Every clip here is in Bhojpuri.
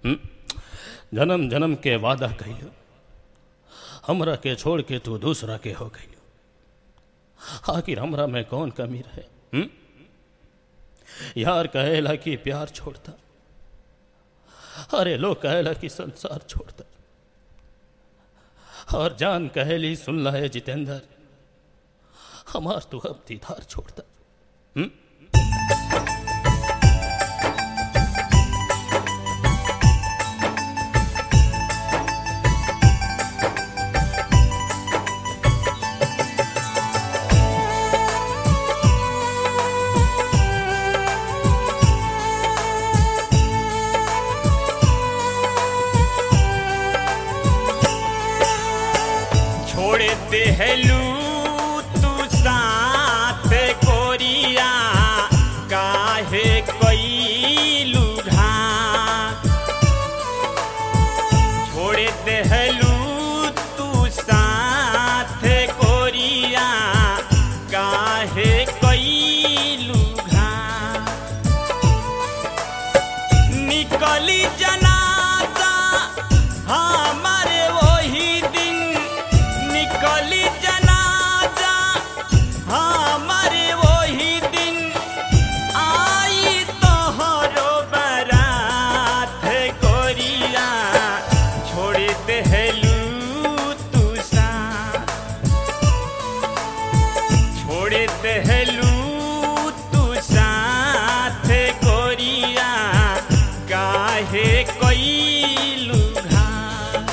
हम्म? जन्म जन्म के वादा कैलू हमरा के छोड़ के तू दूसरा के हो गईलू आखिर हमरा में कौन कमी रहे हम्म? यार कहेला कि प्यार छोड़ता अरे लोग कहेला कि संसार छोड़ता और जान कहेली सुन ला है जितेंद्र हमार तू अब दीदार छोड़ता हम्म? छोड़ देहलू तू साथ कोरिया काहे कैलू घात छोड़ देहलू तू साथ कोरिया काहे कैलू घात निकली जनाजा हमारे वही दिन निकली जनाजा हमारे वही दिन आई तोहरो बरात कोरिया छोड़ देहलू तू साथ छोड़ देहलू तू साथ कोरिया काहे कैलू घात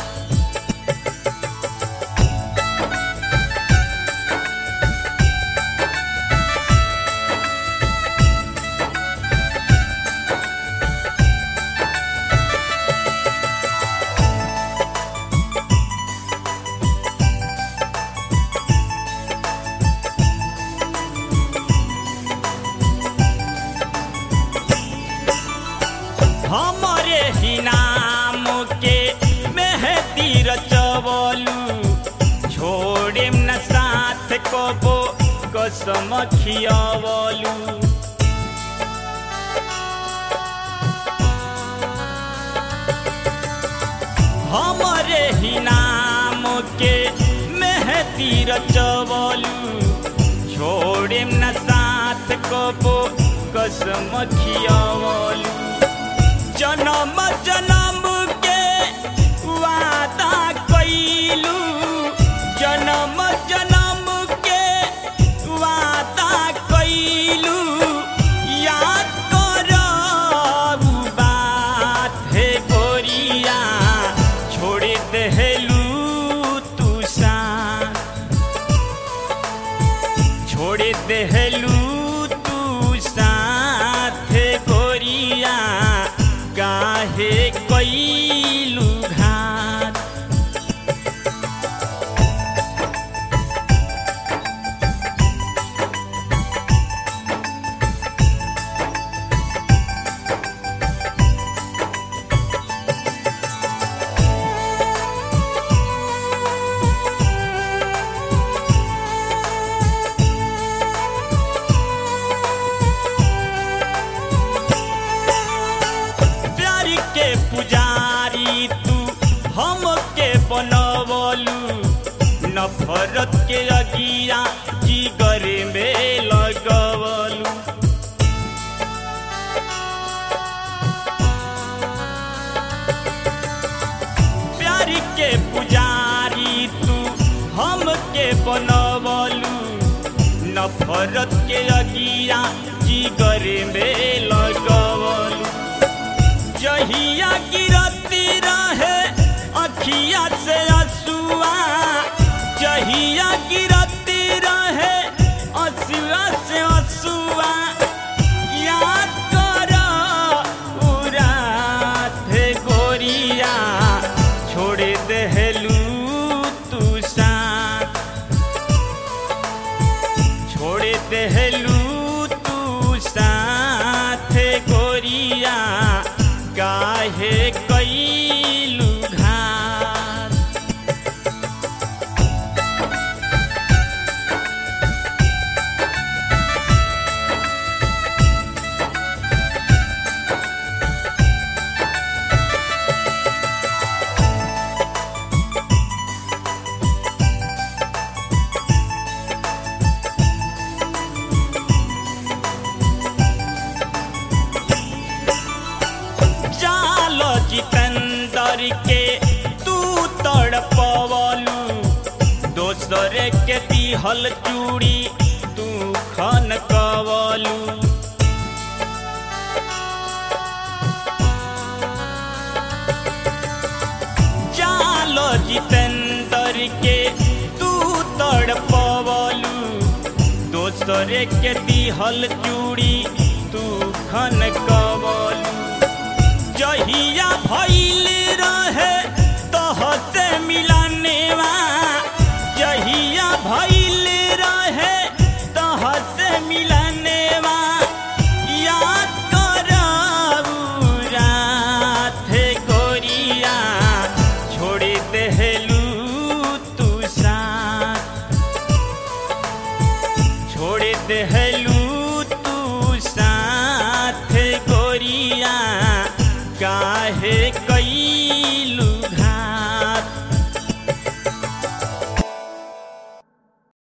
हमरे ही नाम के मेहदी रचवलू छोड़े न साथ कबो कसम खियवलू हमरे ही नाम के मेहदी रचवलू छोड़े न साथ कबो कसम खियवलू जन्म जन्म के वादा कैलू जन्म जन्म के वादा कैलू याद करबू बात हे गोरिया छोड़ देहलू तू साथ छोड़ देहलू तू साथ गोरिया काहे कैलू घात प्यार के पुजारी तू हमके बनवलू नफरत के अगिया जिगर में लगवलू प्यार के पुजारी तू हमके बनवलू नफरत के अगिया जिगर में लगवलू जहिया गिरती रहे अखिया से असुआ जहिया गिरती रहे असुआ से असुआ याद कर उरात गोरिया छोड़ देहलू तू साथ छोड़ देहलू तू साथ गोरिया काहे कैलू घात जितेंद्र के तू तड़पवलू दोसर के दिहल चूड़ी तू खन कवलू जालो जितेंद्र के तू तड़पवलू दोसर के दिहल चूड़ी तू खन कवलू जहिया भइल रहे तह से मिलनेवा जहिया भइल रहे तह से मिलनेवा याद करऊ रात गोरिया छोड़ देहलू तू साथ छोड़ देहलू